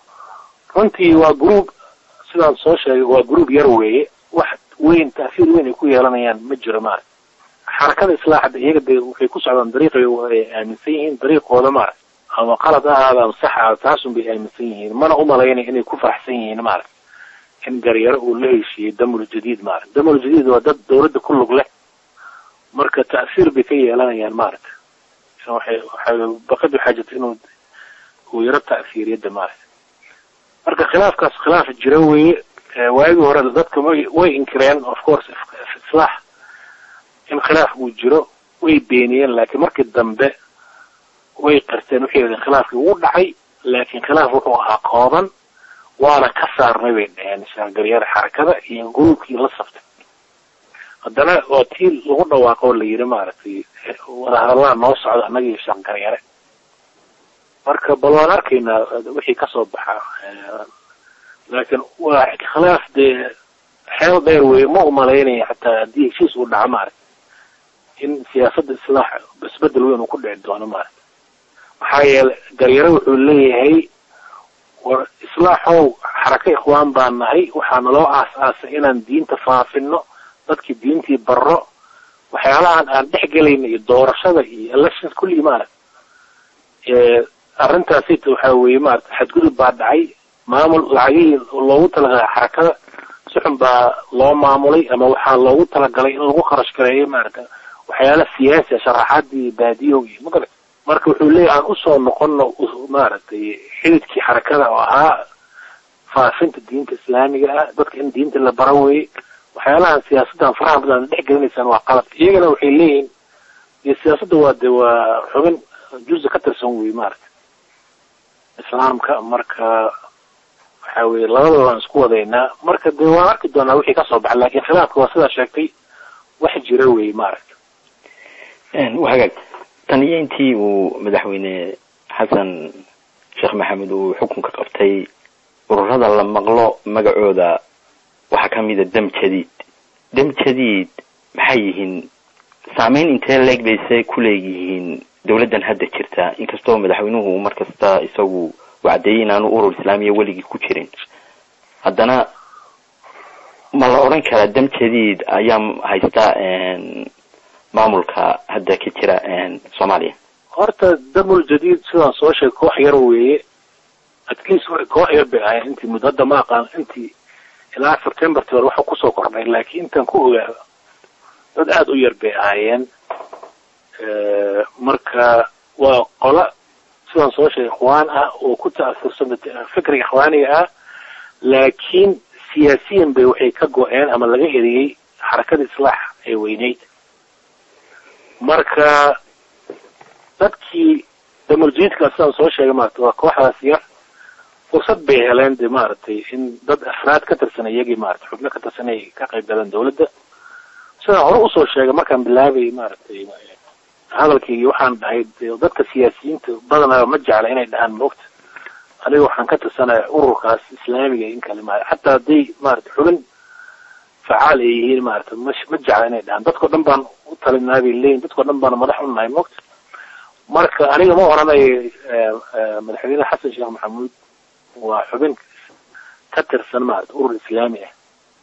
runtii waa gruub sidaan soo sheegay waa gruub yar weeye wax weyn ta'fiir weyn ay ku yeelanayaan ma jiro maarata xarakada islaaxda iyaga de waxay ku socdaan dariiqay ay aaminsan yihiin dariiqooda maarata ama qalad ahaada ama sax ahaada taasun bay aaminsan yihiin mana umalaynay inay ku faraxsan yihiin maarata in garyaro uu la heshiiyey damul jadiid maarata damul jadiid waa dad dawladda ku lug leh marka ta'fiir bay ka yeelanayaan maarata waxay waxay baqad waxaa jirta inuu uu yaro ta'fiiriyada maarata marka khilaafkaas khilaaf jira weeye waagii hore dadka way way inkireen of course islaax in khilaaf uu jiro way beeniyeen laakiin markii dambe way qarteen waxay yidhaheen khilaafkii wuu dhacay laakiin khilaaf wuxuu ahaa kooban waana ka saarnay bay dhaheen shaargaryada xarakada iyo gruubkii la saftay haddana waa tii lagu dhawaaqo oo la yidhi maaragtay wadahadallaa noo socda annaga iyo shaargaryare marka bal waan arkaynaa wixii kasoo baxa laakiin waa khilaaf dee xeel dheer weeye ma umalaynaya xataa haddii heshiis uu dhaco maaragta in siyaasadda islaax isbedel weyn uu ku dhici doono maaragta maxaa yeele garyare wuxuu leeyahay war islaaxow xaraka ikhwaan baan nahay waxaana loo aas-aasay inaan diinta faafino dadkii diintii barro waxyaalahan aan dhex gelayna iyo doorashada iyo elections kulligii maaragta arrintaasita waxaa weeye maarata xadgudub baa dhacay maamul lacagihii loogu talagalay xarakada si xun baa loo maamulay ama waxaa loogu talagalay in lagu kharash gareeyo maarata waxyaala siyaasi a sharaxaadii baadiyow iyo magara marka wuxuu leeyahy aan usoo noqono maaragtay xididkii xarakada oo ahaa faafinta diinta islaamiga ah dadka in diinta la bara weeye waxyaalahan siyaasaddan faraha badan dhex gelinaysaan waa qalad iyagana waxay leeyihiin iyo siyaasadda waa de waa xubin juza ka tirsan wey maarata islaamka marka waxa weye labadaba waan isku wadaynaa marka de waan arki doonaa wixii kasoo baxa lakin khilaafka waa sidaa sheegtay wax jira wey maaragta hagaag tan iyo intii uu madaxweyne xasan sheekh maxamed uu xukunka qabtay ururada la maqlo magacooda waxaa kamida dam jadiid dam jadiid maxay yihiin saameyn intee leeg bayse ku leeyihiin dawladdan hadda jirta inkastoo madaxweynuhu mar kasta isagu wacdeeyey inaanu urur islaamiya weligii ku jirin haddana ma la odhan karaa dam jadiid ayaa haysta maamulka hadda ka jira soomaaliya horta damul jadiid sidaan soo sheegay koox yar weeye at least koox yar bay ahayen intii muddo hadda ma aqaan intii ilaa septemberti hore waxa kusoo kordhay laakiin intaan ku ogaado dad aada u yar bay ahaayeen marka waa qola sidaan soo sheegay ikhwaan ah oo ku ta'asursan fikriga ikhwaaniga ah laakiin siyaasiyan bay waxay ka go-een ama laga eriyey xarakada islaax ee weyneyd marka dadkii damuljadiidka sidaan soo sheegay maarata waa kooxdaas yar fursad bay heleen de maaragtay in dad afraad ka tirsan iyagii maarata xubno ka tirsan ay ka qayb galeen dawladda sidaan hore usoo sheegay markaan bilaabay maaragtay hadalkaygii waxaan dhahay dadka siyaasiyiinta badanaa ma jecla inay dhahaan moogta aniga waxaan ka tirsanaya ururkaas islaamiga in kale ma xataa hadday maarata xubin facaal ay yihiin maarata ma ma jecla inay dhahaan dadkao dhan baan u talinaa bay leeyihin dadkao dhan baana madax u nahay moogta marka aniga ma oranayo madaxweyne xasan sheekh maxamuud waa xubin ka tirsan maarata urur islaami ah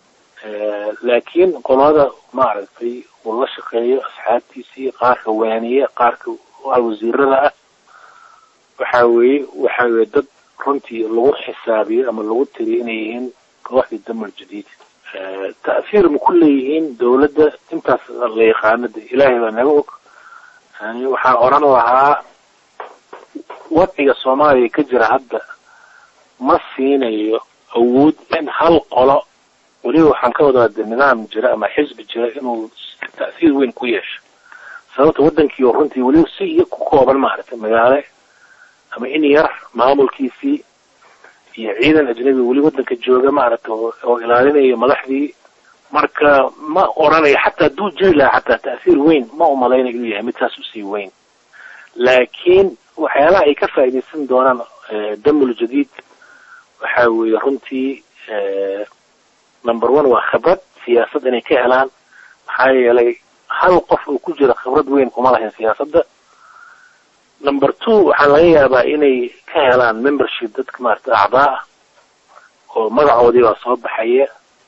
laakiin qolada maaragtay uu la shaqeeyo asxaabtiisii qaarka waaniye qaarka wasiirada ah waxa weeye waxa weye dad runtii lagu xisaabiyo ama lagu tiriyo inay yihiin kooxdii damar jadiid ta'hiir ma ku leeyihiin dawladda intaas la yaqaano de ilaahay baa naga og yani waxaan odhan lahaa wadciga soomaaliya ka jira hadda ma siinayo awood in hal qolo weliba waxaan ka wadaa de nidaam jira ama xisbi jira inuu ta'hiir weyn ku yeesho sababta waddankii oo runtii weliba si iyo ku kooban maaragtay magaale ama in yar maamulkiisii iyo ciidan ajnabi weli waddanka jooga maaragta oo ilaalinayo madaxdii marka ma oranayo xataa hadduu jiri lahaa xataa ta'hiir weyn ma umalaynayo inuu yahay mid saas usii weyn laakiin waxyaalaha ay ka faa'iidaysan doonaan damul jadiid waxa weeye runtii number one waa khibrad siyaasad inay ka helaan maxaa yeelay hal qof oo ku jira khibrad weyn kuma lahayn siyaasadda number two waxaa laga yaabaa inay ka helaan membership dadka maarata acdaa ah oo magacoodii baa soo baxaya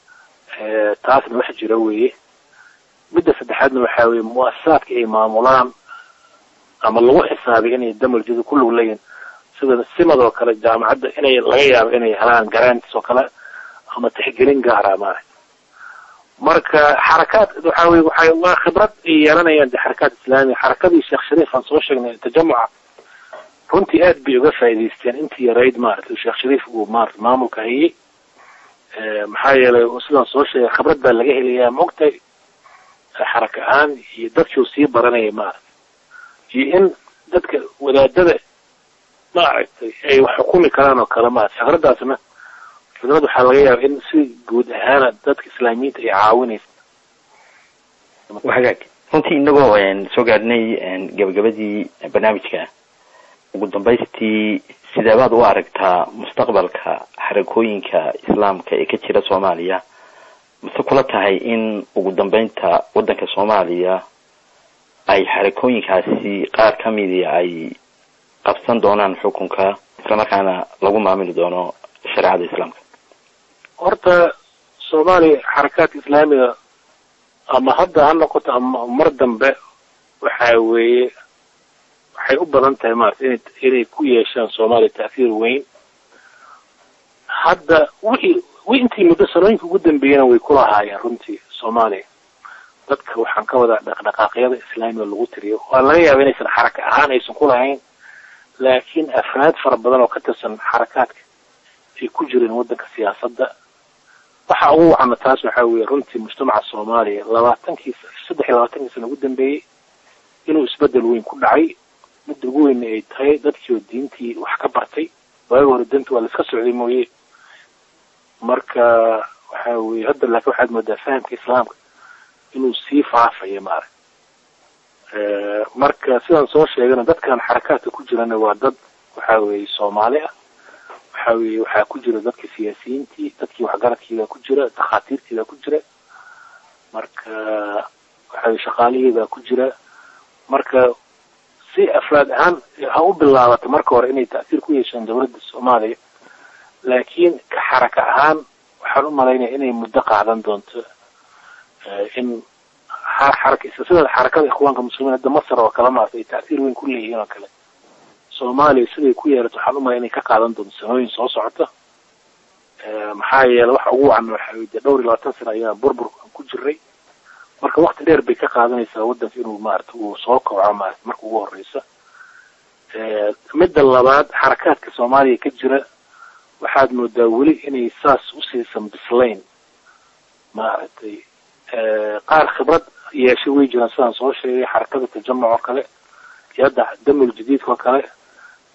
taasna wax jira weeye midda saddexaadna waxaa weeye mu'asasaadka ay maamulaan ama lagu xisaabiy inay damarjadu ku lug leeyihin sida simadoo kale jaamacadda inay laga yaabo inay helaan garantis oo kale ama tixgelin gaara maaragta marka xarakaad waxa weye waxay waa khibrad ay yeelanayaan de xarakaad islaamiya xarakadii sheekh shariif aan soo sheegnay tajamuca runtii aad bay uga faa'idaysteen intii yarayd maaragtay sheekh shariif uu maarata maamulka hayay maxaa yeelay sidaan soo sheegay khibrad baa laga helayaa maogtay xaraka ahaan iyo dadkii sii baranaya maaragta iyo in dadka wadaadada maaragtay ay wax xukumi karaan oo kale maarata fikradaasna fikrad waxaa laga yaaba in si guud ahaana dadka islaamiyiinta ay caawinaysa hagaag runtii inagoo soo gaadhnay gabagabadii barnaamijka ugu dambaystii sideebaad u aragtaa mustaqbalka xarakooyinka islaamka ee ka jira soomaaliya mase kula tahay in ugu dambeynta waddanka soomaaliya ay xarakooyinkaasi qaar ka midii ay qabsan doonaan xukunka islamarkaana lagu maamuli doono shareecada islaamka horta soomaaliya xarakaadka islaamiga ama hadda ha noqoto ama mar dambe waxa weeye waxay u badan tahay maarata ina inay ku yeeshaan soomaaliya ta'hiir weyn hadda wixii wi intii muddo sanooyinka ugu dambeeyana way ku lahaayeen runtii soomaaliya dadka waxaan ka wadaa dhaqdhaqaaqyada islaamiga lagu tiriyo waa laga yaaba inaysan xaraka ahaan aysan ku lahayn laakiin afraad fara badan oo ka tirsan xarakaadka ay ku jireen waddanka siyaasadda waxa ugu wacana taas waxaa weeye runtii mujtamaca soomaaliya labaatankii saddex iyo labaatankii sana ugu dambeeyey inuu isbedel weyn ku dhacay midda ugu weynna ay tahay dadkii oo diintii wax ka bartay waagi hore danta waa la iska socday mooye marka waxa weeye hadda laakiin waxaad moodaa fahamka islaamka inuu sii faafayo maarag marka sidaan soo sheegana dadkan xarakaadka ku jirana waa dad waxa weeye soomaali ah waxa weeye waxaa ku jira dadka siyaasiyiintii dadkii waxgaradkiibaa ku jira dakhaatiirtiibaa ku jira marka waxa weye shaqaalihiibaa ku jira marka si afraad ahaan ha u bilaabato marka hore inay ta'siir ku yeeshaan dawladda soomaaliya laakiin ka xaraka ahaan waxaan u malaynaya inay muddo qaadan doonto in xaraka sida xarakada ikhwaanka muslimiin hadda masar oo kale maarata ay ta'siir weyn ku leeyihiin oo kale soomaaliya siday ku yeerato waxaan umalaya inay ka qaadan doonto sanooyin soo socota maxaa yeele waxa ugu wacan waxa weye dee dhowr iyo labaatan sana ayaa burbur ku jiray marka wakti dheer bay ka qaadanaysaa waddanka inuu maarata uu soo kobco maarata marka ugu horeysa midda labaad xarakaadka soomaaliya ka jira waxaad moodaa weli inay saas usiisan bislayn maaragtay qaar khibrad yeeshay way jiraan sidaan soo sheegay xarakada tajamuc oo kale iyo hadda damul jadiidka oo kale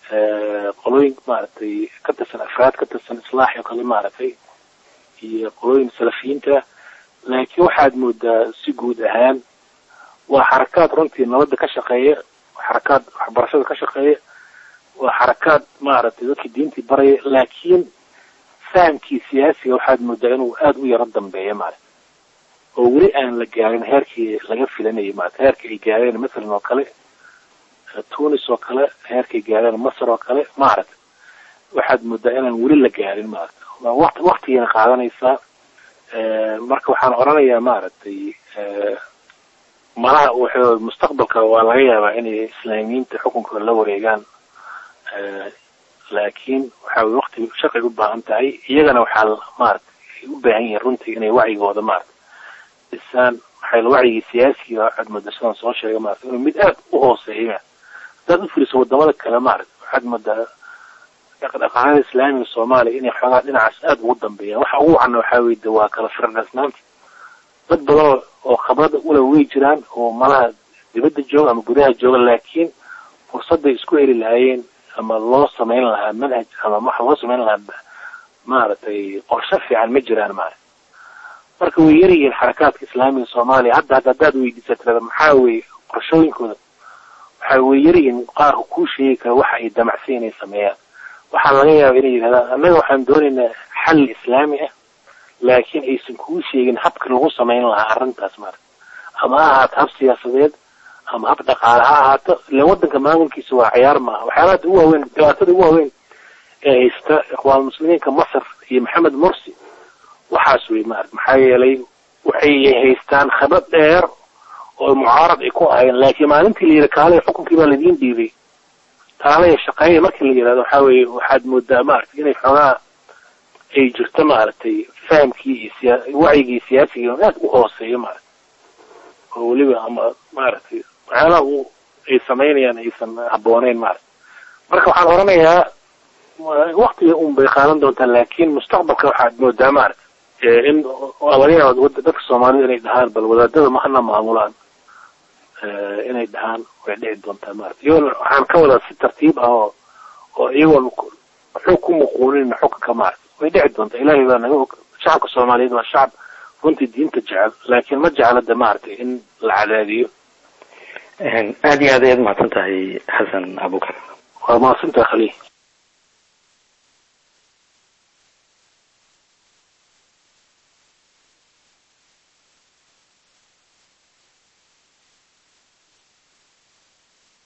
qolooyin maaragtay ka tirsan afraad ka tirsan islaax oo kale maaragtay iyo qolooyin salafiyiinta laakiin waxaad moodaa si guud ahaan waa xarakaad runtii nabadda ka shaqeeya xarakaad waxbarashada ka shaqeeya waa xarakaad maaragtay dadkii diintii baraya laakiin fahamkii siyaasiga waxaad moodaa inuu aada u yaro dambeeya maarata oo weli aan la gaarin heerkii laga filanayay maarata heerkii ay gaareen masalan oo kale tunis oo kale heerkay gaareen masar oo kale maaragta waxaad moodaa inaan weli la gaarin maarata waqti waqtigayna qaadanaysaa marka waxaan odhanayaa maaragtay malaha wuxuu mustaqbalka waa laga yaabaa inay islaamiyiinta xukunkooda la wareegaan laakiin waxa way waqti shaqay u baahan tahay iyagana waxaa maarata ay u baahan yihiin runtii inay wacyigooda maarata dhisaan waxay wacyigii siyaasiga waxaad moodaa sidaan soo sheegay maarata inuu mid aad u hooseeya haddaad u firiso wadamada kale maarata waxaad moodaa dhaqdhaqaaqada islaamiga soomaaliya inay xoogaa dhinacaas aada ugu dambeeyaan waxa ugu wacana waxaa weye de waa kala firadhaasnaanta dad badan oo khabrada ule way jiraan oo malaha dibadda jooga ama gudaha jooga laakiin fursadday isku heli lahaayeen ama loo samayn lahaa manhaj ama waxa loo samayn lahaa maaragtay qorshe fiican ma jiraan maarata marka way yaryihiin xarakaadka islaamiga soomaaliya hadda hadda haddaad weydiisa tirada maxaa weye qorshooyinkooda waxa way yaryihiin qaarka kuu sheegi kara waxa ay damacsan inay sameeyaan waxaa laga yaaba inay yidhahdaan annaga waxaan doonaynaa xal islaami ah laakiin aysan kuu sheegin habka lagu samayn lahaa arrintaas maarata ama ha ahaato hab siyaasadeed ama hab dhaqaale ha ahaato ila waddanka maamulkiisa waa ciyaar maaha waxyaalaha ugu waaweyn dhibaatada ugu waaweyn ee haysta ikhwaan muslimiinka masar iyo maxamed mursi waxaas wey maarata maxaa yeelay waxay haystaan khibrad dheer oo mucaarad ay ku ahayn laakiin maalintii la yidhi kaalay xukunkii baa laidiin dhiibay kaalaya shaqeeya markii la yidhahdo waxaa weeye waxaad moodaa maarata inay xoogaa ay jirto maaragtay fahamkii iyo siya wacyigii siyaasiga aad u hooseeyo maarata oo weliba ama maaragtay waxyaalaha u ay samaynayaan aysan habbooneyn maarata marka waxaan odhanayaa waktiga un bay qaadan doontaa laakiin mustaqbalka waxaad moodaa maarata in waa laga yaaba dadka soomaalida inay dhahaan bal wadaadada mahana maamulaan inay dhahaan way dhici doontaa maarata iyagona waxaan ka wadaa si tartiib ah oo oo iyagoon xog ku muquunin xukunka maarata way dhici doontaa ilaahay baa naga og shacabka soomaaliyeed waa shacab runtii diinta jecel laakiin ma jecla de maaragtay in la cadaadiyo aada iyo aad ayaad mahadsan tahay xasan abukar waa mahadsantaha khaliil